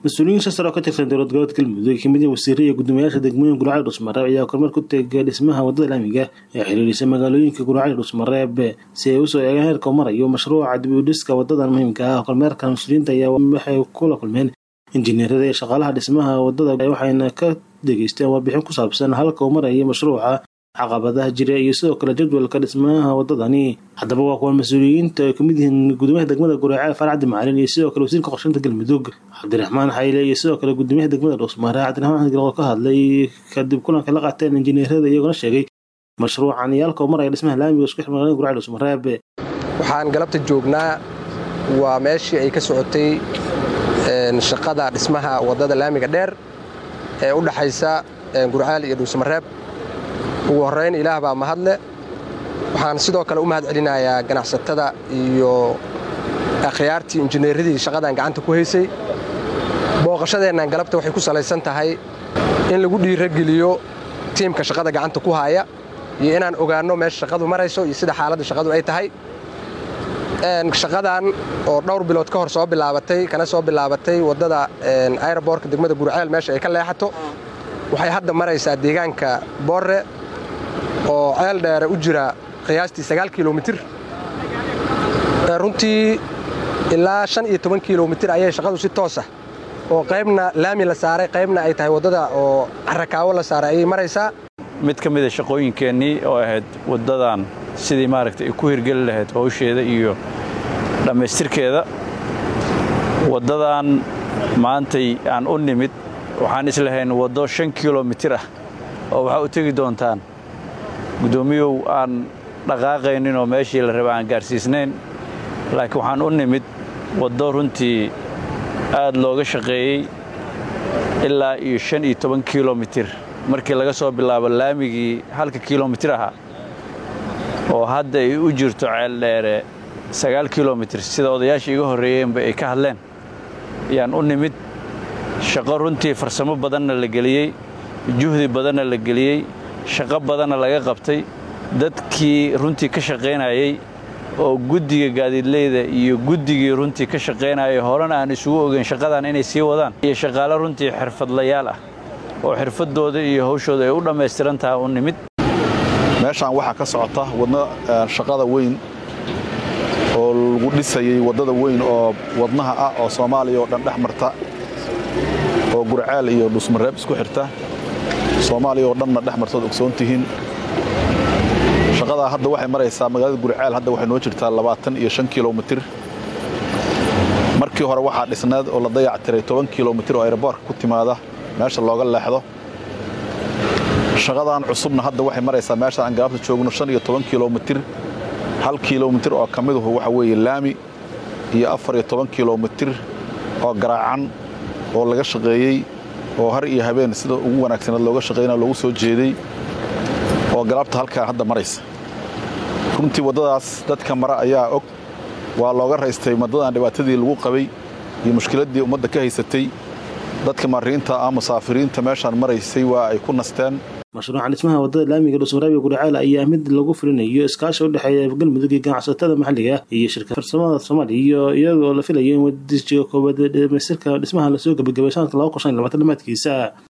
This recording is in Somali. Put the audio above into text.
mas-uuliyiin shan sare oo ka tirsan dowlad goboleedka galmudug kamid ah wasiire iyo guddoomiyaasha degmooyin guracali dhusmareeb ayaa kormeer ku tegay dhismaha wadada laamiga ee xiriirisa magaalooyinka guracali dhusmareeb si ay usoo eegaan heerka u marayo mashruuca dib u dhiska wadadan muhiimka ah kormeerka mas-uuliyiinta ayaa waxay kula kulmeen injineerada iyo shaqaalaha dhismaha wadada waxayna ka degeysteen warbixin ku saabsan halka uu marayo mashruuca caqabadaha jira iyo sidoo kale jadwalka dhismaha wadadani haddaba waa kuwan mas-uuliyiinta ay kamid yihiin gudoomiyaha degmada guraceel farcadi macalin iyo sidoo kale wasiirka qorsheynta galmudug cabdiraxmaan xayle iyo sidoo kale gudoomiyaha degmada dhuusmare cabdiraxmaan xasan galqo ka hadlay kadib kulanka la qaateen injineerada iyagona sheegay mashruucan iyo halka uu maraya dhismaha laamiga isku xir magaalada guraceel dhuusmareeb waxaan galabta joognaa waa meeshii ay ka socotay shaqada dhismaha wadada laamiga dheer ee u dhaxaysa gurceel iyo dhuusmareeb ugu horrayn ilaah baa mahadle waxaan sidoo kale u mahad celinayaa ganacsatada iyo akhyaartii injineeradii shaqadan gacanta ku haysay booqashadeennan galabta waxay ku salaysan tahay in lagu dhiirageliyo tiimka shaqada gacanta ku haaya iyo inaan ogaanno meesha shaqadu marayso iyo sida xaaladda shaqadu ay tahay shaqadan oo dhowr bilood ka hor soo bilaabatay kana soo bilaabatay waddada ayroboorka degmada gurceel meesha ay ka leexato waxay hadda maraysaa deegaanka boorre oo ceel dheere u jira qiyaastii sagaal kilomitir runtii ilaa shan iyo toban kilomitir ayay shaqadu si toosah oo qaybna laami la saaray qaybna ay tahay waddada oo carakaawo la saaray ayay maraysaa mid ka mida shaqooyinkeennii oo ahayd waddadan sidii maaragtay ay ku hirgeli lahayd howsheeda iyo dhammaystirkeeda waddadan maantay aan u nimid waxaan islahayn waddo shan kilomitir ah oo waxaa u tegi doontaan guddoomiyow aan dhaqaaqaynin oo meeshii la raba aan gaarsiisnayn laakiin waxaan u nimid waddo runtii aad looga shaqeeyey ilaa iyo shan iyo toban kilomitir markii laga soo bilaabo laamigii halka kilomitir ahaa oo hadda ay u jirto ceeldheere sagaal kilomitir sida odayaasha iga horreeyeenba ay ka hadleen ayaan u nimid shaqo runtii farsamo badanna la geliyey juhdi badanna la geliyey shaqo badanna laga qabtay dadkii runtii ka shaqaynayey oo guddiga gaadiidleyda iyo guddigii runtii ka shaqaynayay horena aan isugu ogeyn shaqadan inay sii wadaan iyo shaqaale runtii xirfadlayaal ah oo xirfaddooda iyo hawshooda ay u dhammaystiran tahay u nimid meeshaan waxaa ka socota wadna shaqada weyn oo lagu dhisayey waddada weyn oo wadnaha ah oo soomaaliya oo dhan dhex marta oo gurceel iyo dhusmareeb isku xirta soomaaliya oo dhanna dhex martaod ogsoon tihiin shaqadaa hadda waxay maraysaa magaalada gurceel hadda waxay noo jirtaa labaatan iyo shan kilomitir markii hore waxaa dhisneed oo la dayac tiray toban kilomitir oo ayroboorka ku timaada meesha looga leexdo shaqadan cusubna hadda waxay maraysaa meesha aan galabta joogno shan iyo toban kilomitir hal kilomitir oo ka miduhu waxa weeye laami iyo afar iyo toban kilomitir oo garaacan oo laga shaqeeyey oo har iyo habeen sida ugu wanaagsaneed looga shaqeynao loogu soo jeeday oo galabta halkaa hadda maraysa runtii waddadaas dadka mara ayaa og waa looga raystay waddadan dhibaatadii lagu qabay iyo mushkiladdii ummadda ka haysatay dadka mariinta ah musaafiriinta meeshaan maraysay waa ay ku nasteen mashruuca dhismaha wadada laamiga dhuusmareeb iyo gurceel ayaa mid lagu fulinayo iskaashi u dhexeeya galmudug iyo ganacsatada maxalliga iyo shirkad farsamada soomaaliya iyadoo la filayo in wadijiga koowaad dhamaystirka dhismaha lasoo gabagabay sanadka laba kun shan iyo labaatan dhamaadkiisa